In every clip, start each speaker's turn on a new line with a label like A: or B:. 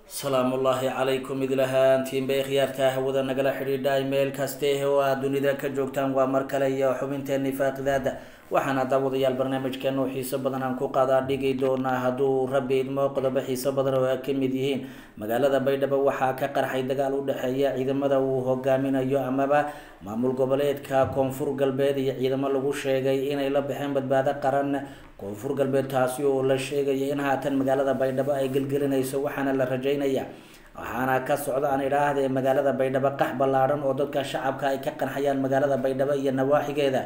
A: salaamullaahi calaykum idlahaantiin bay khiyaarta hawada nagala xidhiidha meel kaste oo aad dunida ka joogtaan waa mar kale iyo xubinteeni faaqidaada waxaana daawadayaal barnaamijkeena oo xiiso badan aan ku qaadaa dhigi doonaa hadduu rabbi idmo qodobo xiiso badan oo ay ka mid yihiin magaalada baydhabo waxaa ka qarxay dagaal u dhexeeya ciidamada uu hogaaminayo amaba maamul goboleedka koonfur galbeed iyo ciidamo lagu sheegay inay la baxeen badbaado qaran koonfur galbeed taasi oo la sheegaya in haatan magaalada baydhabo ay gelgelinayso waxaana la rajeynaya waxaana ka socda aan idhaahdee magaalada baydhabo qax ballaadhan oo dadka shacabka ay ka qanxayaan magaalada baydhabo iyo nawaaxigeeda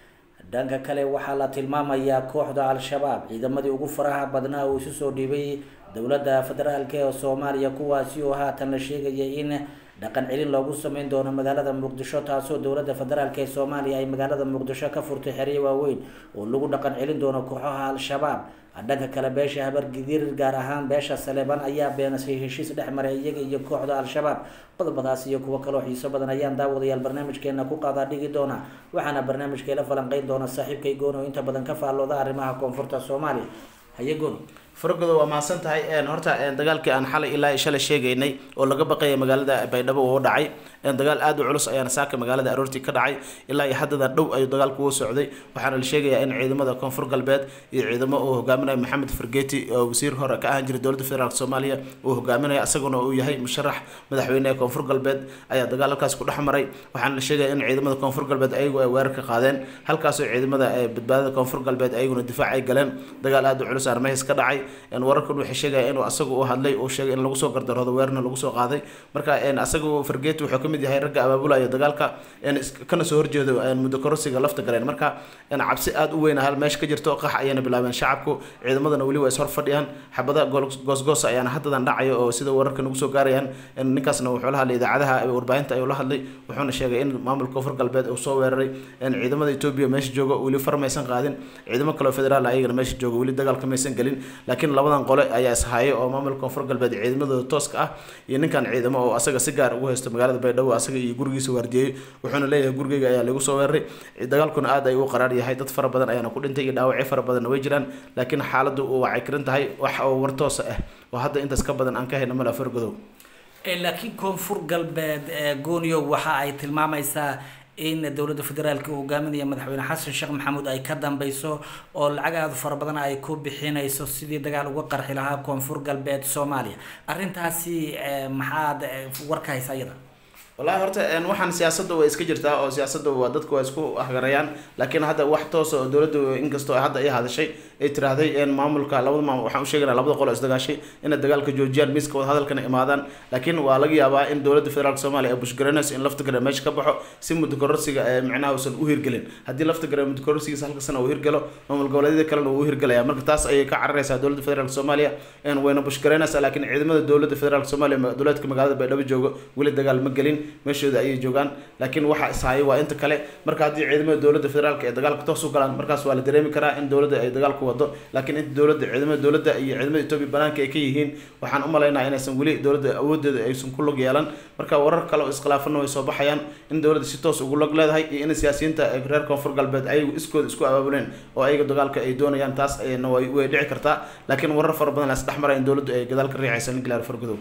A: dhanka kale waxaa la tilmaamayaa kooxda al-shabaab ciidamadii ugu faraha badnaa uu isu soo dhiibay dowladda federaalk ee soomaaliya kuwaasi oo haatan la sheegaya in dhaqan celin loogu sameyn doono magaalada muqdisho taasoo dowladda federaalk ee soomaaliya ay magaalada muqdisho ka furtay xeryo waaweyn oo lagu dhaqan celin doono kooxaha al-shabaab dhanka kale beesha habargidir gaar ahaan beesha saleeban ayaa beenasay heshiis dhex maray iyaga iyo kooxda al-shabaab qodobadaas iyo kuwo kaloo xiiso badan ayaan daawadayaal barnaamijkeena ku qaadaa dhigi doona waxaana barnaamijkeela falanqeyn doona saaxiibkay goon oo inta badan ka faallooda arrimaha koonfurta soomaaliya haye goon
B: fargodo waa mahadsan tahay horta dagaalkii aan xalay ilaa shalay sheegaynay oo laga baqaya magaalada baydhabo uu dhacay dagaal aad u culus ayaana saaka magaalada aroortii ka dhacay ilaa iyo haddada dhow ayuu dagaalku u socday waxaana la sheegayaa in ciidamada koonfur galbeed iyo ciidamo uu hogaaminayo maxamed fargeti oo wasiir hore ka ahaan jiray dowladda federaalk soomaaliya uu hogaaminayo isaguna uu yahay musharax madaxweyne ee koonfur galbeed ayaa dagaal halkaas ku dhex maray waxaana la sheegaya in ciidamada koonfur galbeed ayagu ay weerar ka qaadeen halkaasoo ciidamada badbaadada koonfur galbeed ayaguna difaac ay galeen dagaal aad u culus armahis ka dhacay wararkan waxay sheegaya inuu asagu u hadlay uu sheegay in lagu soo gardaroodo weerarna lagu soo qaaday marka asagu fargeti wuxuu kamid yahay ragga abaabulaya dagaalka kana soo horjeedo muddo kororsiga lafta galeen marka cabsi aada u weyn hal meesha ka jirto qax ayayna bilaabeen shacabku ciidamadana weli waa is hor fadhiyaan xabada goosgoos ayaana haddadan dhacayo oo sida wararka nagu soo gaarayaan ninkaasna wuxuu la hadlay idaacadaha warbaahinta ayuu la hadlay wuxuuna sheegay in maamulka koonfur galbeed uu soo weeraray ciidamada etoobiya meesha jooga weli far maysan qaadin ciidamo kaleo federaal ayagana meesha jooga weli dagaalka maysan gelin laakiin labadan qole ayaa ishaayo oo maamulka koonfur galbeed ciidamadooda tooska ah iyo ninkan ciidamo oo asaga si gaar ugu haysto magaalada baydhabo asaga iyo gurigiisa waardiyey wuxuuna leeyahay gurigeyga ayaa lagu soo weeraray dagaalkuna aad ay u qaraar yahay dad fara badan ayaana ku dhintay iyo dhaawacyo fara badanna way jiraan laakiin xaaladdu uu wacay karin tahay wax oo war toosa ah oo hadda intaas ka badan aan ka hayno mala fargodow
A: laakiin koonfur galbeed gooniyo waxa ay tilmaamaysaa in dowladda federaalka uu hogaaminaya madaxweyne xasan sheekh maxamuud ay ka dambeyso oo lacag aada fara badan ay ku bixinayso sidii dagaal uga qarxi lahaa koonfur galbeed soomaaliya arrintaasi maxaad warka haysa iyada
B: wallahi horta waxaan siyaasadda way iska jirtaa oo siyaasadda waa dadku waa isku ahgarayaan laakiin hadda wax toosa oo dowladda inkastoo hadda ay hadashay ay tiraahday maamulka labada maamul waxaan u sheegaynaa labada qolo isdagaashay inay dagaalka joojiyaan miiska wada hadalkana imaadaan laakiin waa laga yaabaa in dowladda federaalk soomaaliya ay bushgaranayso in lafta gare meesha ka baxo si muddo kororsiga ee micnaha uusan u hirgelin haddii lafta gare muddo kororsigiisa halka sana uu hirgalo maamul goboleedyada kalena uu u hirgalaya marka taas ayay ka cararaysaa dowladda federaalk soomaaliya wayna bushgaraynaysaa laakiin ciidamada dowladda federaalk soomaaliya dowlaadka magaalada baydhabo joogo weli dagaal ma gelin meeshooda ayay joogaan laakiin waxa ishaayo waa inta kale marka haddii ciidamada dowladda federaalka ee dagaalka toos u galaan markaas waa la dareemi karaa in dowladda ay dagaalku wado laakiin inta dowladda ciidamada dowladda iyo ciidamada etoobiya banaanka ay ka yihiin waxaan u malaynaya inaysan weli dowladda awoodeeda aysan ku log yeelan marka warar kale oo iskhilaafana way soo baxayaan in dowladda si toos ugu log leedahay iyo in siyaasiyiinta reer koonfur galbeed ayagu iskooda isku abaabuleen oo ayaga dagaalka ay doonayaan taas ayna way dhici kartaa laakiin warar fara badan las dhex maraya in dowladdu ay gadaal ka riixaysa ninkilaar fargodow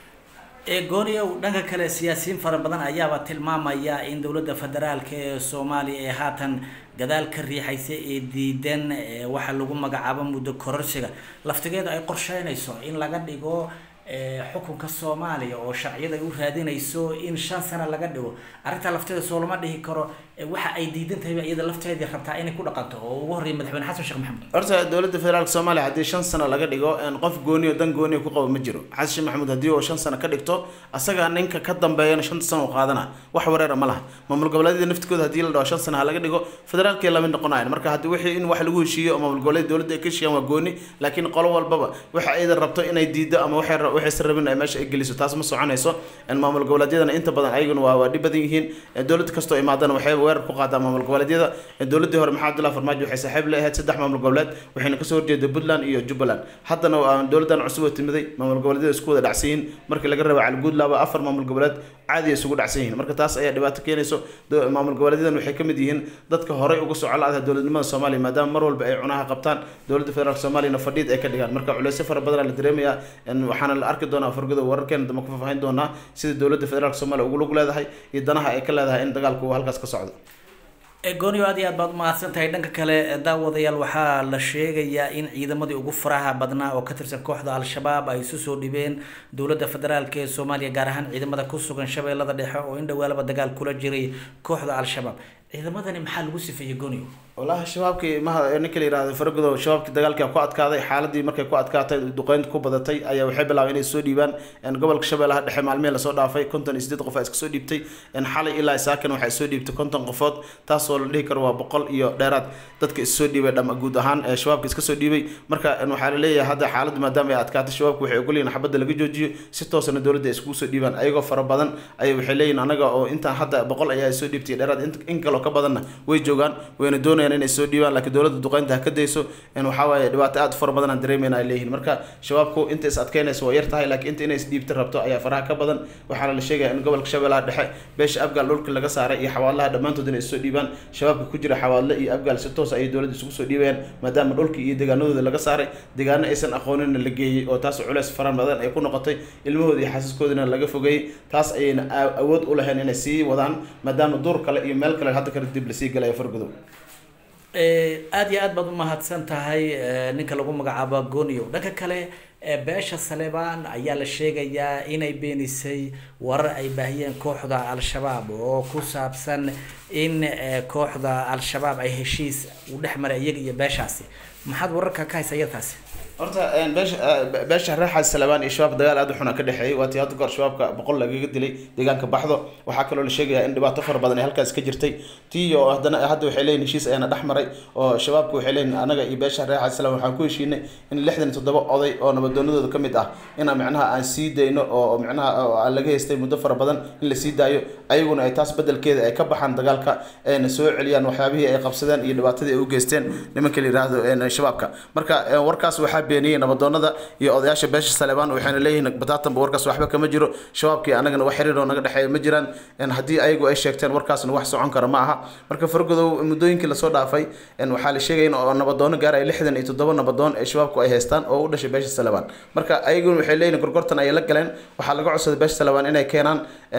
A: gooniyow dhanka kale siyaasiyiin fara badan ayaaba tilmaamaya in dowladda federaalka ee soomaaliya ee haatan gadaal ka riixaysa ee diidan waxa lagu magacaabo muddo kororsiga laftigeeda ay qorsheynayso in laga dhigo xukunka soomaaliya oo sharciyada ay u raadinayso in shan sano laga dhigo arrintaa lafteeda soo lama dhihi karo waxa ay diidan tahayba iyada lafteedii rabtaa inay ku dhaqanto oo ugu horreeya madaxweyne xasan sheekh maxamuud
B: horta dowladda federaalk soomaaliya haddii shan sano laga dhigo qof gooniyo dan gooniyo ku qabo ma jiro xasan sheekh maxamuud haddii uu shan sano ka dhigto asaga ninka ka dambeeyana shanta sano u qaadana wax wareera ma laha maamul goboleedyada naftigooda haddii la dhaho shan sano ha laga dhigo federaalkii lama noqonayan marka haddii wixii in wax lagu heshiiyo oo maamul goboleed dowladda ay ka heshiiyaan waa gooni laakiin qolo walbaba waxa ayda rabto inay diido ama waxay waxaysan rabin ay meesha ay geliso taas ma soconayso maamul goboleedyadana inta badan ayaguna waa waa dhib badan yihiin dowlad kastoo imaadana waxay weerar ku qaadaa maamul goboleedyada dowladii hore maxamed abdullahi farmaajo waxay saaxiib la ahayd saddex maamul goboleed waxayna kasoo horjeeda puntland iyo jubbaland haddana dowladan cusub oo timiday maamul goboleedyada isku wada dhacsan yihiin markii laga raba calguudlaaba afar maamul goboleed caadi ay isugu dhacsan yihiin marka taas ayaa dhibaato keenayso maamul goboleedyadan waxay kamid yihiin dadka horey uga soo colaadaha dowladnimada soomaaliya maadaama mar walba ay cunaha qabtaan dowladda federaalk soomaaliyana fadhiid ay ka dhigaan marka culeysyo fara badanaa la dareemayaa waxaana la arki doonaa fargodo wararkeena dambe ku faahfaahin doonaa sida dowladda federaalk soomaaliya ugu lug leedahay iyo danaha ay ka leedahay in dagaalku uu halkaas ka socdo
A: goonio aad iyo aad baad umahadsan tahay dhanka kale daawadayaal waxaa la sheegayaa in ciidamadii ugu faraha badnaa oo ka tirsan kooxda al-shabaab ay isu soo dhibeen dowladda federaalk ee soomaaliya gaar ahaan ciidamada ku sugan shabeellada dhexe oo in dhawaalaba dagaal kula jiray kooxda al-shabaab ciidamadani maxaa lagu sifeeyey goonio
B: walahi shabaabkii maha ninka la yihahdo faragodo shabaabkii dagaalkii ku adkaaday xaaladii markay ku adkaatay duqeynta ku badatay ayaa waxay bilaabeen inay soo dhiibaan gobolka shabeellaha dhexe maalmihii lasoo dhaafay konton iyo sideed qof aa iska soo dhiibtay xalay ilaa saakan waxay soo dhiibtay konton qofood taasoo la dhihi karo waa boqol iyo dheeraad dadka issoo dhiibay dhama guud ahaan shabaabka iska soo dhiibay marka waxaa la leeyahay hadda xaaladdu maadaama ay adkaatay shabaabku waxay ogolyihin xabadda laga joojiyo si toosana dowladda ay iskugu soo dhiibaan ayagoo fara badan ay waxay leeyihin anaga oo intaan hadda boqol ayaa soo dhiibtay dheeraad in kaloo ka badanna way joogaan wayna doonayaan inay soo dhiibaan laakiin dowladda duqeynta ha ka dayso waxaa waaye dhibaato aad u fara badan aan dareemayna ay leeyihin marka shabaabku inta is adkeynaysa waa yar tahay laakiin inta inay is dhiibta rabto ayaa faraha ka badan waxaana la sheegaya in gobolka shabeellaha dhexe beesha abgaal dhulka laga saaray iyo xawaadlaha dhammaantood inay soo dhiibaan shabaabka ku jira xawaadle iyo abgaal si toos ayay dowladda isugu soo dhiibayaan maadaama dhulka iyo deegaanadooda laga saaray deegaano aysan aqoonina la geeyey oo taas culeys fara badan ay ku noqotay ilmahooda iyo xasiskoodina laga fogeeyey taas ayayna awood u lahayn inay sii wadaan maadaama duur kale iyo meel kale hadda kale dib lasii galaya fargudow
A: aada iyo aad baad umahadsan tahay ninka lagu magacaabo gonio dhanka kale beesha saleebaan ayaa la sheegayaa inay beenisay warar ay baahiyeen kooxda al-shabaab oo ku saabsan in kooxda al-shabaab ay heshiis u dhex maray iyaga iyo beeshaasi maxaad wararka ka haysa iyataasi
B: horta beesha beesha reexaas salabaan iyo shabaab dagaal aad u xuna ka dhexeeyay waa tii hadda goor shabaabka boqol lagaga dilay deegaanka baxdo waxaa kaloo la sheegayaa in dhibaato fara badan ay halkaas ka jirtay tii oo haddana hadda waxay leeyihin heshiis ayaana dhex maray oo shabaabku waxay leeyihin anaga iyo beesha reexaas salabaan waxaan ku heshiinay in lixdan iyo toddoba oday oo nabadoonadooda ka mid ah inaan micnaha aan sii dayno oo micnaha aan laga haystay muddo fara badan in la sii daayo ayaguna ay taas bedelkeeda ay ka baxaan dagaalka ayna soo celiyaan waxyaabihii ay qabsadeen iyo dhibaatadii ay u geysteen nimanka la yidhaahdo shabaabka marka warkaas waxaa beeniyey nabadoonada iyo odayaasha beesha salebaan waxayna leeyihiin bataatanba warkaas waxba kama jiro shabaabkii anagana wax xiriir oo naga dhexeeya ma jiraan haddii ayagu ay sheegteen warkaasna wax socon kara ma aha marka fargodow muddooyinkii lasoo dhaafay waxaa la sheegaya in nabadoono gaaraya lixdan iyo toddoba nabadoon ee shabaabku ay haystaan oo u dhashay beesha salebaan marka ayaguna waxay leeyihin gorgortan ay la galeen waxaa laga codsaday beesha salebaan inay keenaan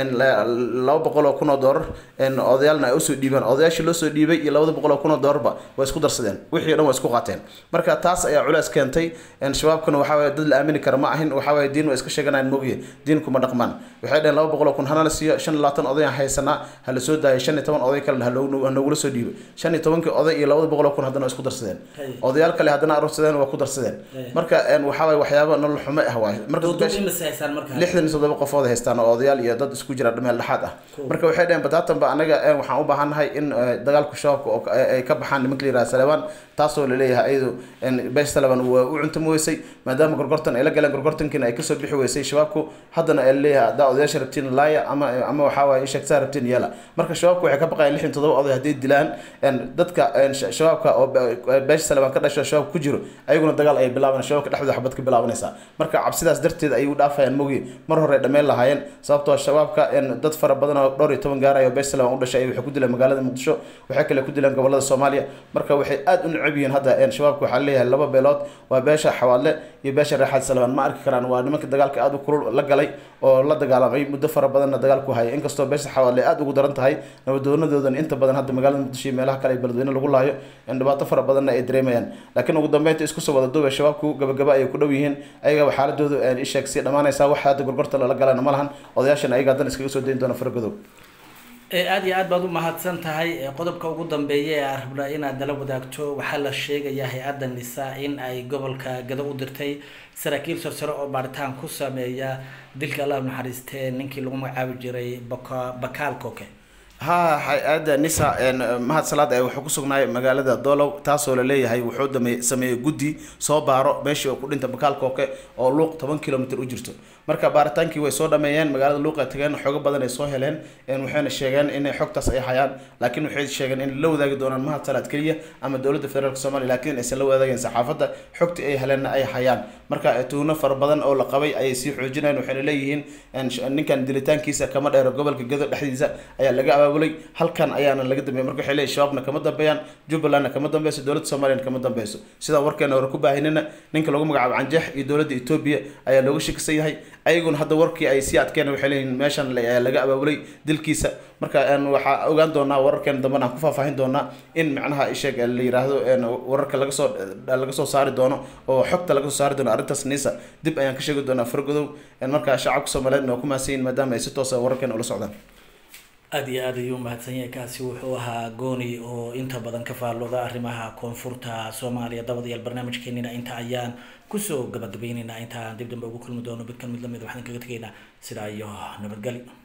B: laba boqol oo kun oo doolar odayaalna ay usoo dhiibaan odayaashii loo soo dhiibay iyo labada boqol oo kun oo doolarba way isku darsadeen wixii o dhan waa isku qaateen marka taas ayaa culeys keentay shabaabkuna waxaa waye dad la aamini kara ma ahin waxaa waye diin waa iska sheeganayaan mogiye diinkuma dhaqmaan waxay dhaheen laba boqol oo kun hana la siiyo shan iyo labaatan oday aan haysanaa ha la soo daayo shan iyo toban oday kalena hanoogula soo dhiibo shan iyo tobankii oday iyo labada boqol oo kun haddana waa isku darsadeen odayaal kale haddana aroorsadeen waa ku darsadeen marka waxaa waye waxyaaba nolol xumo ah waay marka lixdan iyo toddoba qofood haystaan oo odayaal iyo dad isku jira meel dhexaad ah marka waxay dhaheen bataatanba anaga waxaan u baahannahay in dagaalku shabaabka ay ka baxaan nimanka la yiraha salebaan taasoo laleeyahay ayadu beesha salebaan waa u cuntami weysay maadaama gorgortan ay la galeen gorgortankiina ay kasoo bixi weysay shabaabku haddana ay laleeyahay haddaa odayaasha rabtiin laaya ama ama waxaa waaye sheegtaa rabtiin yeela marka shabaabku waxay ka baqayaan lixdan toddoba oday hadday dilaan dadka shabaabka oo beesha salebaan ka dhasho shabaab ku jiro ayaguna dagaal ay bilaaban shabaabka dhexdooda xabad ka bilaabanaysaa marka cabsidaas darteed ayay u dhaafayaan mogi mar hore dhameen lahaayeen sababtoo shabaabka dad fara badan oo dhowr iyo toban gaaraya oo beesha salebaan u dhashay waxay ku dileen magaalada muqdisho waxay kale ku dileen gobolada soomaaliya marka waxay aad u necab yihiin hadda shabaabka waxaa leeyahay laba beelood waa beesha xawaadle iyo beesha reexaad salebaan ma arki karaan waa nimanka dagaalka aad u kulul la galay oo la dagaalamay muddo fara badanna dagaalku hayay inkastoo beesha xawaadle aad ugu daran tahay nabadoonadoodan inta badan hadda magaalada muqdisho iyo meelaha kale ee beledweyne lagu laayo dhibaato fara badanna ay dareemayaan laakiin ugu dambeynta isku soo wada duubay shabaabku gabagaba ayay ku dhow yihiin ayaga xaaladoodu isheeg sii dhammaanaysaa wax hadda gorgorta lala galana ma lahan odayaashana ayaga haddana iskaga soo dayn doona faragodow
A: aada iyo aad baad u mahadsan tahay qodobka ugu dambeeya ee aan rabnaa inaad nala wadaagto waxaa la sheegayaa hay-adda nisa in ay gobolka gado u dirtay saraakiil sarsare oo baaritaan ku sameeya dilka allah naxariistee ninkii lagu magacaabi jiray baka bakaal koke
B: ha hay-adda nisa mahad salaad ee wuxuu ku sugnaay magaalada doolow taasoo la leeyahay wuxuu dame sameeyey guddi soo baaro meeshii oo ku dhinta bakaal kooke oo luuq toban kilomitr u jirto marka baaritaankii way soo dhameeyeen magaalada luuq ay tageen xoogo badan ay soo heleen waxayna sheegeen inay xogtaas ay hayaan laakiin waxay sheegeen in la wadaagi doonaan mahad salaad keliya ama dowladda federaalk somalia laakiin aysan la wadaageen saxaafadda xogtii ay heleenna ay hayaan marka tuhno fara badan oo la qabay ayay sii xoojinayeen waxayna leeyihiin ninkan dilitaankiisa kama dheero gobolka gado dhexdiisa ayaa laga abaabul abaabulay halkan ayaana laga dambeeyay marka waxay leeyihin shabaabna kama dambeeyaan jubbalandna kama dambeyso dowladda soomaaliyana kama dambeyso sidaa warkeena hore ku baahinina ninka lagu magacaabo canjeex iyo dowladda etoobiya ayaa looga shakisan yahay ayaguna hadda warkii ay sii adkeen waxay leeyihin meeshan laga abaabulay dilkiisa marka waxaa ogaan doonaa wararkeena dambena aan ku faahfaahin doonaa in macnaha isheeg la yiraahdo wararka laga soo laga soo saari doono oo xogta laga soo saari doono arrintaas nisa dib ayaan ka sheegi doonaa fargodow marka shacabka soomaaliyeed waa ku mahadsan yihin maadaama ay si toosa wararkeena ula socdaan
A: aada iyo aada ayuu mahadsan yahay kaasi wuxuu ahaa gooni oo inta badan ka faallooda arrimaha koonfurta soomaaliya dabadayaal barnaamijkeenina inta ayaan kusoo gabagabayneynaa intaan dib dambe ugu kulmi doono midkan mid lamid waxaan kaga tegaynaa sidaa iyo nabadgelyo